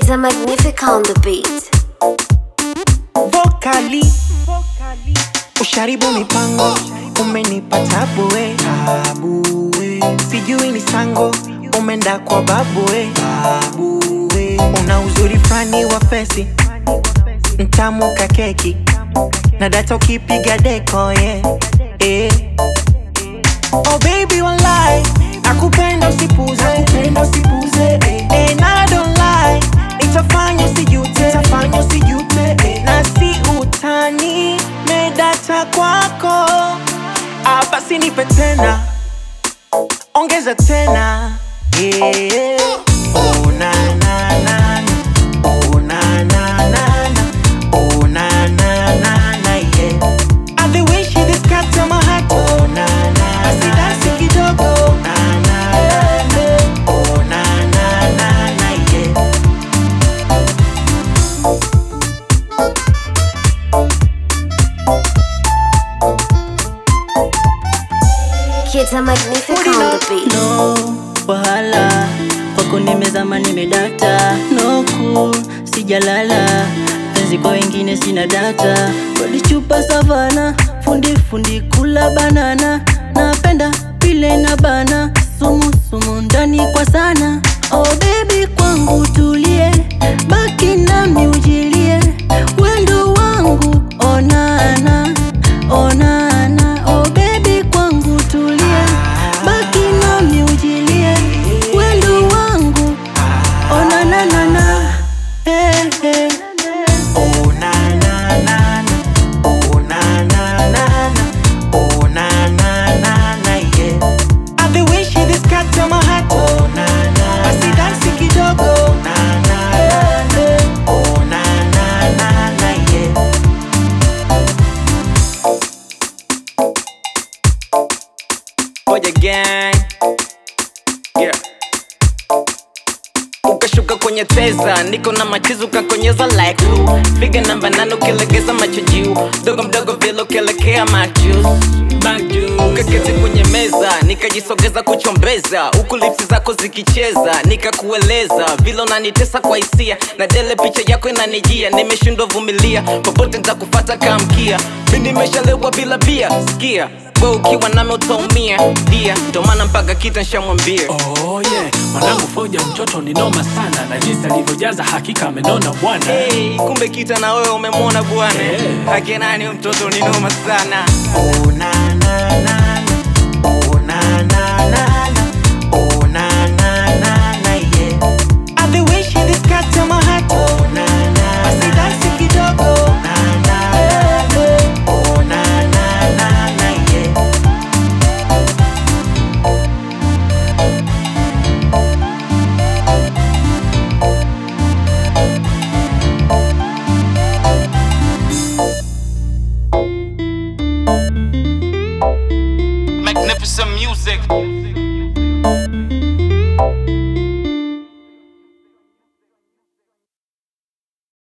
Kids are magnific on the beat. Vocali usharibu mipango umenipa tabu we tabu we sijui ni sango umenda kwa babu we babu we una uzuri frani wa fesi mtamu ka keki na data ukipiga deko yeah. eh. Oh baby walai nakupenda usipuze nakupenda usipuze eh. Eh, na I don't lie itafanya usijute itafanya usijute eh. na si utani medata kwako ah, basi nipe tena ongeza tena yeah. oh, na, na, na, na. Oh, na, na, na, na. Oh, na, na, na, na, yeah. I the way she described my heart. Oh, na, na, basi dansi kidogo. Na, na, na, na. Oh, na, na, na, na, yeah. Kids are magnific on the beat. no wahala kwako nimezama nimedata no cool sijalala penzi kwa wengine sina data walichupa savana fundi fundi kula banana napenda pile na bana sumu sumu ndani kwa sana oh baby kwangu tulie baki nami ujilie wendo wangu onana onana oh baby kwangu tulie baki nami ujilie wendo wangu onananana hey, hey. Oh, na, na, na, na. Oh, na, na, na, na. Oh, na, na, na, na, yeah. Ah, the way she described my heart. Oh, na, na, basi dansi kidogo. Na, na, na, na. Oh, na, na, na, na, yeah. Moja gang yeah. Ukashuka kwenye teza, niko na machizu kakonyeza like glue. Piga namba nane ukilegeza macho juu, dogo mdogo vile ukielekea majus ukaketi kwenye meza nikajisogeza kuchombeza huku lipsi zako zikicheza nikakueleza vile unanitesa kwa hisia na dele picha yako inanijia nimeshindwa vumilia popote nitakufata kamkia mi nimeshalewa bila bia sikia we ukiwa nami utaumia dia ndo maana mpaka kita nshamwambia Oh yeah, mwanangu Foja mtoto ni noma sana na jinsi alivyojaza hakika amenona bwana. hey, kumbe kita na wewe umemwona bwana Eh. akenani mtoto ni noma sana Oh, na, na, na, na. Oh, na, na, na, na. Oh, na, na, na, na, yeah. Ah, the way she described my heart. Oh, na, na, basi dansi kidogo. Na, na, na, na. Oh, na, na, na, na, yeah. magnificent music